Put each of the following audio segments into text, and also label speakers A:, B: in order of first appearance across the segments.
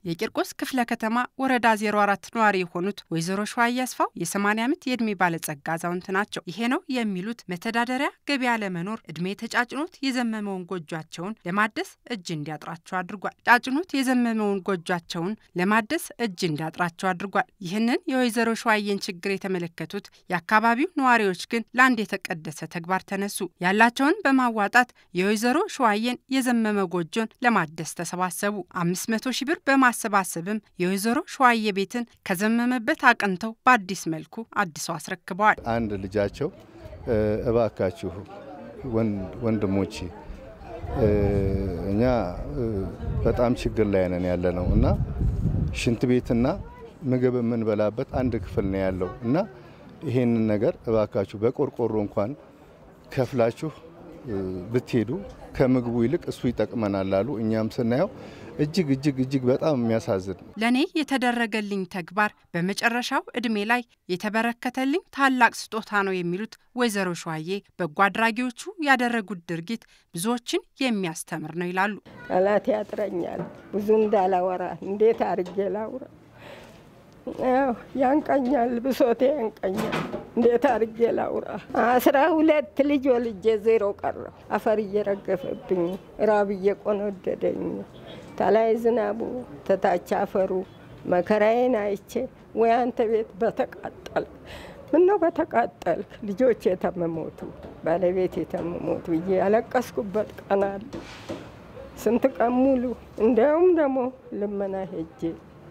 A: የቂርቆስ ክፍለ ከተማ ወረዳ 04 ነዋሪ የሆኑት ወይዘሮ ሸዋዬ አስፋው የ80 ዓመት የዕድሜ ባለጸጋ አዛውንት ናቸው። ይሄ ነው የሚሉት መተዳደሪያ ገበያ ለመኖር ዕድሜ ተጫጭኖት የዘመመውን ጎጇቸውን ለማደስ እጅ እንዲያጥራቸው አድርጓል። ጫጭኖት የዘመመውን ጎጇቸውን ለማደስ እጅ እንዲያጥራቸው አድርጓል። ይህንን የወይዘሮ ሸዋዬን ችግር የተመለከቱት የአካባቢው ነዋሪዎች ግን ለአንድ የተቀደሰ ተግባር ተነሱ። ያላቸውን በማዋጣት የወይዘሮ ሸዋዬን የዘመመ ጎጆን ለማደስ ተሰባሰቡ። አምስት መቶ ሺህ ብር በማሰባሰብም የወይዘሮ ሸዋዬ ቤትን ከዘመመበት አቅንተው በአዲስ መልኩ አድሰው አስረክበዋል።
B: አንድ ልጃቸው እባካችሁ ወንድሞቼ እኛ በጣም ችግር ላይ ነን ያለ ነው እና ሽንት ቤትና ምግብ የምንበላበት አንድ ክፍል ነው ያለው እና ይሄንን ነገር እባካችሁ በቆርቆሮ እንኳን ከፍላችሁ ብትሄዱ ከምግቡ ይልቅ እሱ ይጠቅመናል አሉ። እኛም ስናየው እጅግ እጅግ እጅግ በጣም የሚያሳዝን
A: ለእኔ የተደረገልኝ ተግባር በመጨረሻው ዕድሜ ላይ የተበረከተልኝ ታላቅ ስጦታ ነው የሚሉት ወይዘሮ ሸዋዬ በጎ አድራጊዎቹ ያደረጉት ድርጊት ብዙዎችን የሚያስተምር ነው ይላሉ።
C: ቃላት ያጥረኛል ብዙ እንዳላወራ እንዴት አርጌ ላውራ? ያንቀኛል፣ ብሶቴ ያንቀኛል። እንዴት አርጌ ላውራ? አስራ ሁለት ልጅ ወልጄ ዜሮ ቀረው። አፈር እየረገፈብኝ ራብ እየቆነደደኝ ተላይ ዝናቡ ተታች አፈሩ መከራዬን አይቼ ወይ አንተ ቤት በተቃጠል ምነው በተቃጠልክ ልጆች የተመሞቱ ባለቤት የተመሞቱ ብዬ ያለቀስኩበት ቀን አለ። ስንት ቀን ሙሉ እንዲያውም ደግሞ ልመና ሄጄ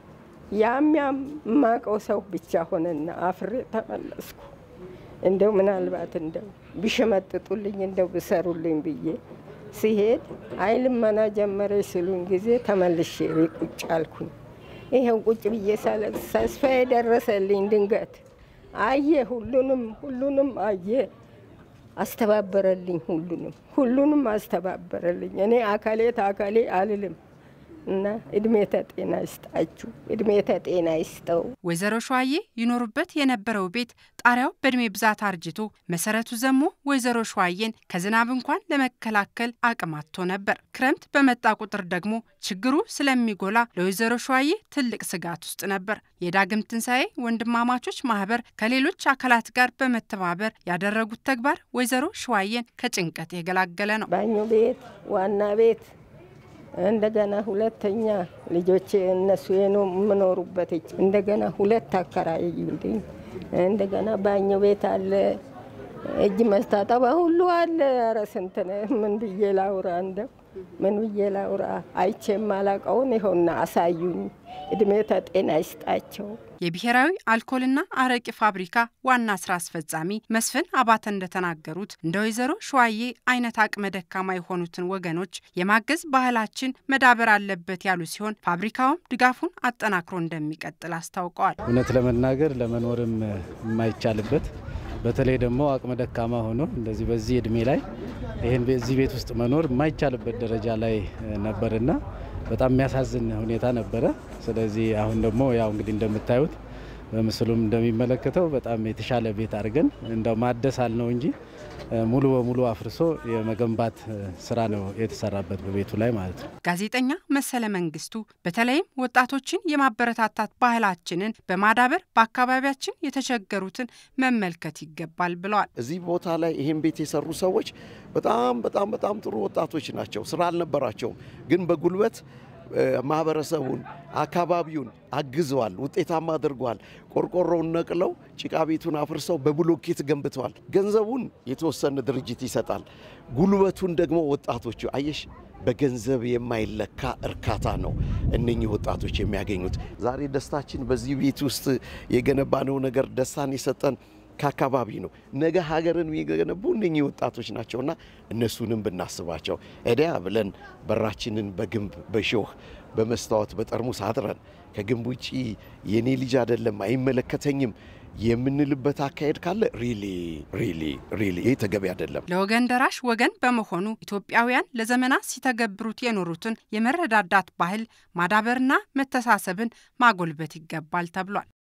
C: ያም ያም የማውቀው ሰው ብቻ ሆነና አፍሬ ተመለስኩ። እንደው ምናልባት እንደው ቢሸመጥጡልኝ እንደው ብሰሩልኝ ብዬ ሲሄድ አይ ልመና ጀመረች ሲሉኝ ጊዜ ተመልሼ ቁጭ አልኩኝ። ይኸው ቁጭ ብዬ ሳለቅስ ተስፋዬ ደረሰልኝ። ድንገት አየ፣ ሁሉንም ሁሉንም አየ፣ አስተባበረልኝ። ሁሉንም ሁሉንም አስተባበረልኝ። እኔ አካሌት አካሌ አልልም እና እድሜ ተጤና ይስጣችሁ፣ እድሜ ተጤና ይስጠው።
A: ወይዘሮ ሸዋዬ ይኖሩበት የነበረው ቤት ጣሪያው በእድሜ ብዛት አርጅቶ መሰረቱ ዘሞ ወይዘሮ ሸዋዬን ከዝናብ እንኳን ለመከላከል አቅም አጥቶ ነበር። ክረምት በመጣ ቁጥር ደግሞ ችግሩ ስለሚጎላ ለወይዘሮ ሸዋዬ ትልቅ ስጋት ውስጥ ነበር። የዳግም ትንሣኤ ወንድማማቾች ማህበር ከሌሎች አካላት ጋር በመተባበር ያደረጉት ተግባር ወይዘሮ ሸዋዬን ከጭንቀት የገላገለ ነው።
C: ባኞ ቤት፣ ዋና ቤት እንደገና ሁለተኛ ልጆቼ እነሱ የምኖሩበት እንደገና ሁለት አከራዩልኝ። እንደገና ባኞ ቤት አለ፣ እጅ መስታጠባ ሁሉ አለ። ኧረ ስንት ምን ብዬ ላውራ? እንደው ምን ብዬ ላውራ? አይቼ የማላቀውን ይኸውና አሳዩኝ። እድሜ ተጤና ይስጣቸው።
A: የብሔራዊ አልኮልና አረቂ ፋብሪካ ዋና ስራ አስፈጻሚ መስፍን አባተ እንደተናገሩት እንደ ወይዘሮ ሸዋዬ አይነት አቅመ ደካማ የሆኑትን ወገኖች የማገዝ ባህላችን መዳበር አለበት ያሉ ሲሆን ፋብሪካውም ድጋፉን አጠናክሮ እንደሚቀጥል አስታውቀዋል።
D: እውነት ለመናገር ለመኖርም የማይቻልበት በተለይ ደግሞ አቅመ ደካማ ሆኖ እንደዚህ በዚህ እድሜ ላይ ይህን እዚህ ቤት ውስጥ መኖር የማይቻልበት ደረጃ ላይ ነበርና በጣም የሚያሳዝን ሁኔታ ነበረ። ስለዚህ አሁን ደግሞ ያው እንግዲህ እንደምታዩት በምስሉም እንደሚመለከተው በጣም የተሻለ ቤት አድርገን እንደው ማደስ አልነው እንጂ ሙሉ በሙሉ አፍርሶ የመገንባት ስራ ነው የተሰራበት በቤቱ ላይ ማለት ነው።
A: ጋዜጠኛ መሰለ መንግስቱ በተለይም ወጣቶችን የማበረታታት ባህላችንን በማዳበር በአካባቢያችን የተቸገሩትን መመልከት ይገባል ብለዋል።
E: እዚህ ቦታ ላይ ይህን ቤት የሰሩ ሰዎች በጣም በጣም በጣም ጥሩ ወጣቶች ናቸው። ስራ አልነበራቸውም፣ ግን በጉልበት ማህበረሰቡን አካባቢውን አግዘዋል፣ ውጤታማ አድርገዋል። ቆርቆሮውን ነቅለው ጭቃ ቤቱን አፍርሰው በብሎኬት ገንብተዋል። ገንዘቡን የተወሰነ ድርጅት ይሰጣል፣ ጉልበቱን ደግሞ ወጣቶቹ አየሽ፣ በገንዘብ የማይለካ እርካታ ነው እነኚህ ወጣቶች የሚያገኙት። ዛሬ ደስታችን በዚህ ቤት ውስጥ የገነባነው ነገር ደስታን የሰጠን ከአካባቢ ነው። ነገ ሀገርን የሚገነቡ እነኚህ ወጣቶች ናቸውና እነሱንም ብናስባቸው እዲያ ብለን በራችንን በግንብ በሾህ በመስታወት በጠርሙስ አጥረን ከግንብ ውጪ የኔ ልጅ አይደለም አይመለከተኝም የምንልበት አካሄድ ካለ ሪሊ ሪሊ ሪሊ ይህ ተገቢ አይደለም።
A: ለወገን ደራሽ ወገን በመሆኑ ኢትዮጵያውያን ለዘመናት ሲተገብሩት የኖሩትን የመረዳዳት ባህል ማዳበርና መተሳሰብን ማጎልበት ይገባል ተብሏል።